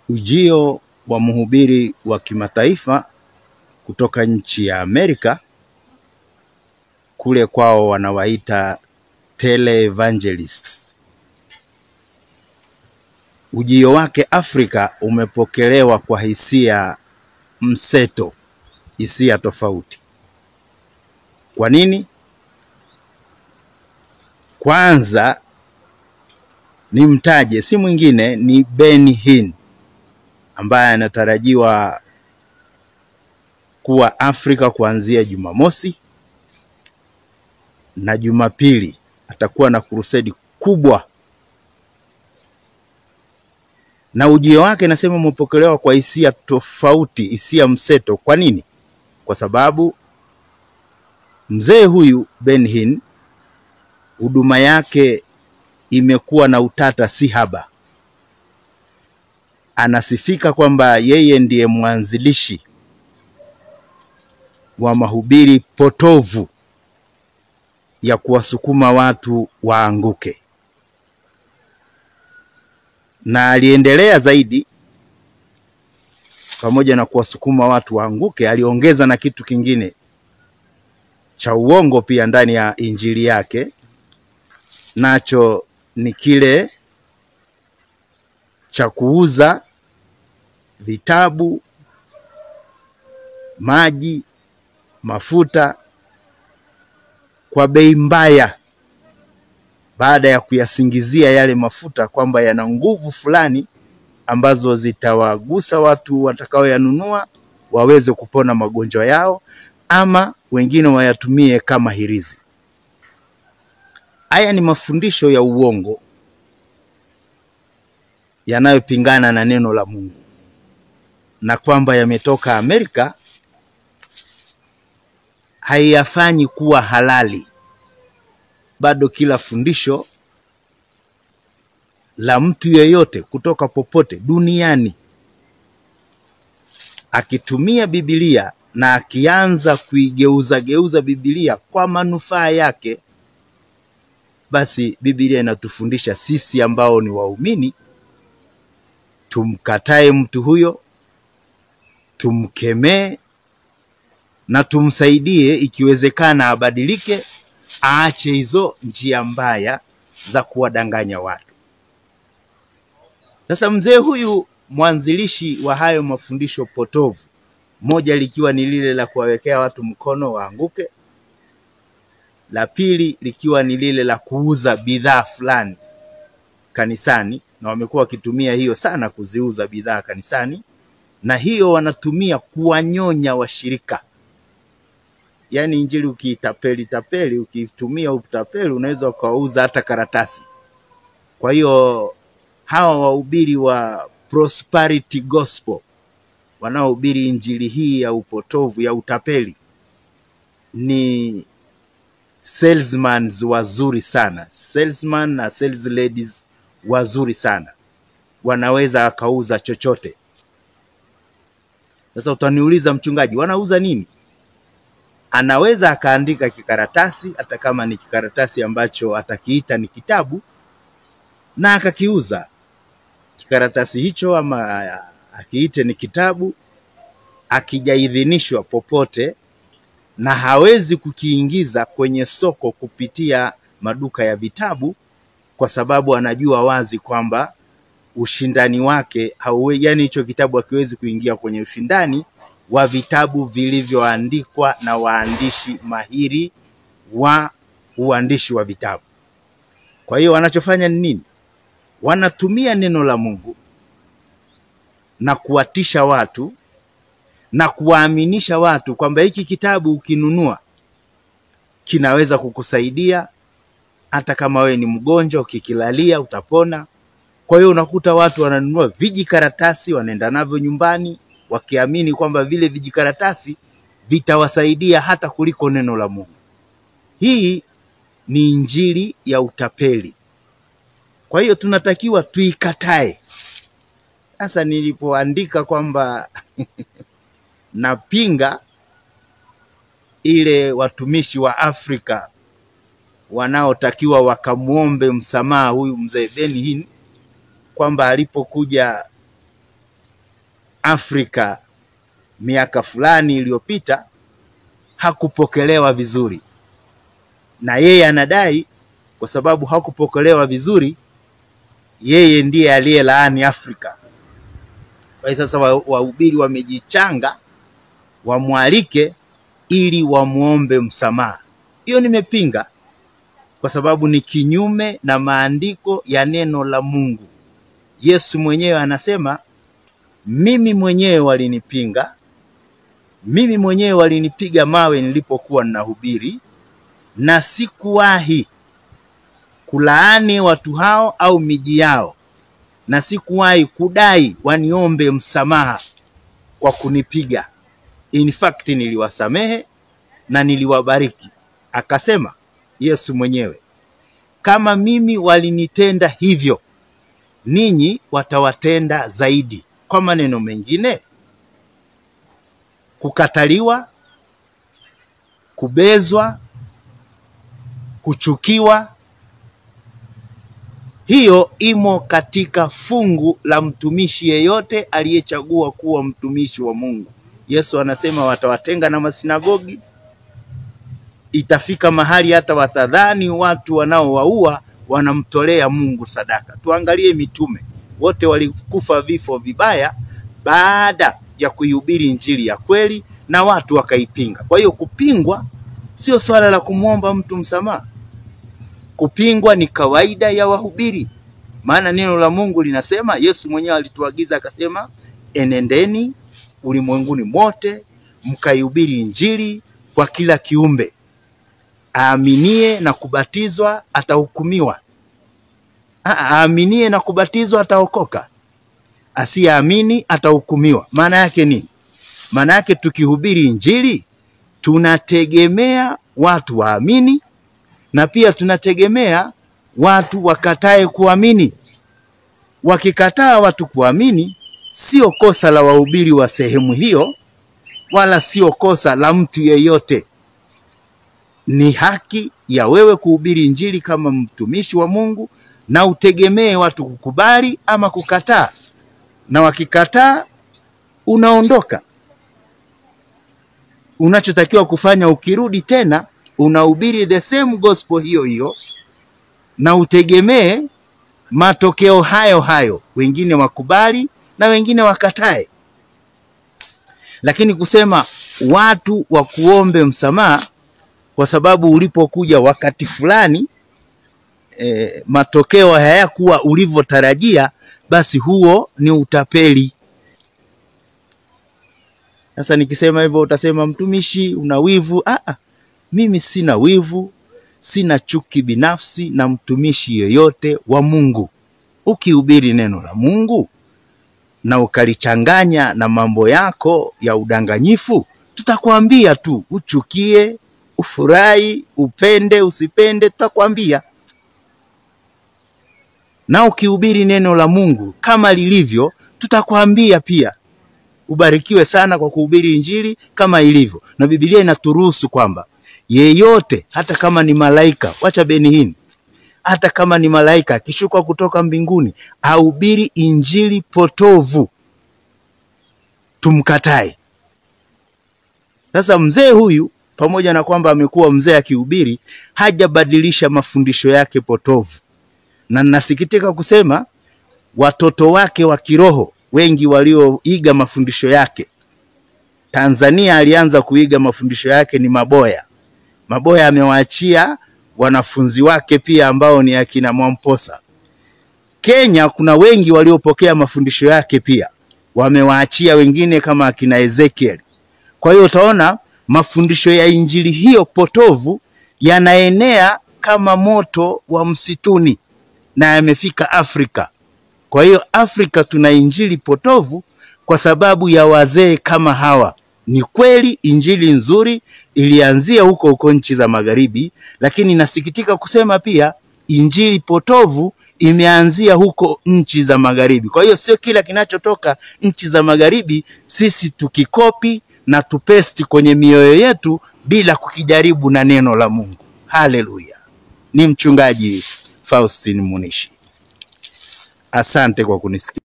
Ujio wa mhubiri wa kimataifa kutoka nchi ya Amerika, kule kwao wanawaita televangelists. Ujio wake Afrika umepokelewa kwa hisia mseto, hisia tofauti. Kwa nini? Kwanza ni mtaje, si mwingine ni Ben Hinn ambaye anatarajiwa kuwa Afrika kuanzia Jumamosi na Jumapili atakuwa na kurusedi kubwa, na ujio wake nasema umepokelewa kwa hisia tofauti, hisia mseto. Kwa nini? Kwa sababu mzee huyu Ben Hinn huduma yake imekuwa na utata si haba. Anasifika kwamba yeye ndiye mwanzilishi wa mahubiri potovu ya kuwasukuma watu waanguke, na aliendelea zaidi, pamoja na kuwasukuma watu waanguke, aliongeza na kitu kingine cha uongo pia ndani ya injili yake, nacho ni kile cha kuuza vitabu, maji, mafuta kwa bei mbaya, baada ya kuyasingizia yale mafuta kwamba yana nguvu fulani ambazo zitawagusa watu watakaoyanunua waweze kupona magonjwa yao, ama wengine wayatumie kama hirizi. Haya ni mafundisho ya uongo yanayopingana na neno la Mungu, na kwamba yametoka Amerika haiyafanyi kuwa halali. Bado kila fundisho la mtu yeyote kutoka popote duniani akitumia Biblia na akianza kuigeuza geuza Biblia kwa manufaa yake, basi Biblia inatufundisha sisi ambao ni waumini tumkatae mtu huyo, tumkemee na tumsaidie, ikiwezekana abadilike, aache hizo njia mbaya za kuwadanganya watu. Sasa mzee huyu mwanzilishi wa hayo mafundisho potovu, moja likiwa ni lile la kuwawekea watu mkono waanguke, la pili likiwa ni lile la kuuza bidhaa fulani kanisani, na wamekuwa wakitumia hiyo sana kuziuza bidhaa kanisani, na hiyo wanatumia kuwanyonya washirika. Yaani injili ukiitapeli tapeli, ukitumia utapeli, unaweza ukauza hata karatasi. Kwa hiyo hawa wahubiri wa prosperity gospel wanaohubiri injili hii ya upotovu ya utapeli ni salesmen wazuri sana, salesman na sales ladies wazuri sana, wanaweza akauza chochote. Sasa utaniuliza mchungaji, wanauza nini? Anaweza akaandika kikaratasi, hata kama ni kikaratasi ambacho atakiita ni kitabu, na akakiuza kikaratasi hicho, ama akiite ni kitabu, akijaidhinishwa popote, na hawezi kukiingiza kwenye soko kupitia maduka ya vitabu, kwa sababu anajua wazi kwamba ushindani wake hauwe, yani hicho kitabu hakiwezi kuingia kwenye ushindani wa vitabu vilivyoandikwa na waandishi mahiri wa uandishi wa vitabu. Kwa hiyo wanachofanya ni nini? Wanatumia neno la Mungu na kuwatisha watu na kuwaaminisha watu kwamba hiki kitabu ukinunua kinaweza kukusaidia hata kama wewe ni mgonjwa, ukikilalia utapona. Kwa hiyo unakuta watu wananunua vijikaratasi, wanaenda navyo nyumbani, wakiamini kwamba vile vijikaratasi vitawasaidia hata kuliko neno la Mungu. Hii ni injili ya utapeli. Kwa hiyo tunatakiwa tuikatae. Sasa nilipoandika kwamba napinga ile watumishi wa Afrika wanaotakiwa wakamwombe msamaha huyu mzee Ben Hinn kwamba alipokuja Afrika miaka fulani iliyopita hakupokelewa vizuri, na yeye anadai kwa sababu hakupokelewa vizuri, yeye ndiye aliyelaani Afrika. Kwa hiyo sasa wahubiri wa wamejichanga wamwalike ili wamwombe msamaha. Hiyo nimepinga kwa sababu ni kinyume na maandiko ya neno la Mungu. Yesu mwenyewe anasema, mimi mwenyewe walinipinga, mimi mwenyewe walinipiga mawe nilipokuwa ninahubiri, na sikuwahi kulaani watu hao au miji yao, na sikuwahi kudai waniombe msamaha kwa kunipiga. In fact niliwasamehe na niliwabariki. Akasema Yesu mwenyewe, kama mimi walinitenda hivyo, ninyi watawatenda zaidi. Kwa maneno mengine, kukataliwa, kubezwa, kuchukiwa, hiyo imo katika fungu la mtumishi yeyote aliyechagua kuwa mtumishi wa Mungu. Yesu anasema watawatenga na masinagogi. Itafika mahali hata watadhani watu wanaowaua wanamtolea Mungu sadaka. Tuangalie mitume wote walikufa vifo vibaya baada ya kuihubiri injili ya kweli na watu wakaipinga. Kwa hiyo kupingwa sio swala la kumwomba mtu msamaha. Kupingwa ni kawaida ya wahubiri, maana neno la Mungu linasema, Yesu mwenyewe alituagiza akasema, enendeni ulimwenguni mote mkaihubiri injili kwa kila kiumbe, aaminie na kubatizwa atahukumiwa, aaminie na kubatizwa ataokoka, asiyeamini atahukumiwa. Maana yake nini? Maana yake tukihubiri injili tunategemea watu waamini na pia tunategemea watu wakatae kuamini. Wakikataa watu kuamini, sio kosa la wahubiri wa sehemu hiyo, wala sio kosa la mtu yeyote. Ni haki ya wewe kuhubiri injili kama mtumishi wa Mungu, na utegemee watu kukubali ama kukataa, na wakikataa unaondoka. Unachotakiwa kufanya ukirudi tena unahubiri the same gospel hiyo hiyo na utegemee matokeo hayo hayo, wengine wakubali na wengine wakatae. Lakini kusema watu wakuombe msamaha kwa sababu ulipokuja wakati fulani e, matokeo hayakuwa ulivyotarajia, basi huo ni utapeli. Sasa nikisema hivyo utasema mtumishi, una wivu. Ah, mimi sina wivu, sina chuki binafsi na mtumishi yeyote wa Mungu. Ukihubiri neno la Mungu na ukalichanganya na mambo yako ya udanganyifu, tutakwambia tu, uchukie, ufurahi, upende, usipende, tutakwambia. Na ukihubiri neno la Mungu kama lilivyo, tutakwambia pia. Ubarikiwe sana kwa kuhubiri injili kama ilivyo, na Biblia inaturuhusu kwamba yeyote hata kama ni malaika, wacha Benihini, hata kama ni malaika akishuka kutoka mbinguni ahubiri injili potovu, tumkatae. Sasa mzee huyu pamoja na kwamba amekuwa mzee akihubiri, hajabadilisha mafundisho yake potovu, na nasikitika kusema watoto wake wa kiroho wengi walioiga mafundisho yake. Tanzania alianza kuiga mafundisho yake ni Maboya. Maboya amewaachia wanafunzi wake pia ambao ni akina Mwamposa. Kenya kuna wengi waliopokea mafundisho yake pia wamewaachia wengine kama akina Ezekiel. Kwa hiyo utaona mafundisho ya injili hiyo potovu yanaenea kama moto wa msituni na yamefika Afrika. Kwa hiyo Afrika tuna injili potovu kwa sababu ya wazee kama hawa. Ni kweli injili nzuri ilianzia huko huko nchi za magharibi, lakini nasikitika kusema pia injili potovu imeanzia huko nchi za magharibi. Kwa hiyo sio kila kinachotoka nchi za magharibi sisi tukikopi na tupesti kwenye mioyo yetu bila kukijaribu na neno la Mungu. Haleluya! Ni mchungaji Faustin Munishi. Asante kwa kunisikia.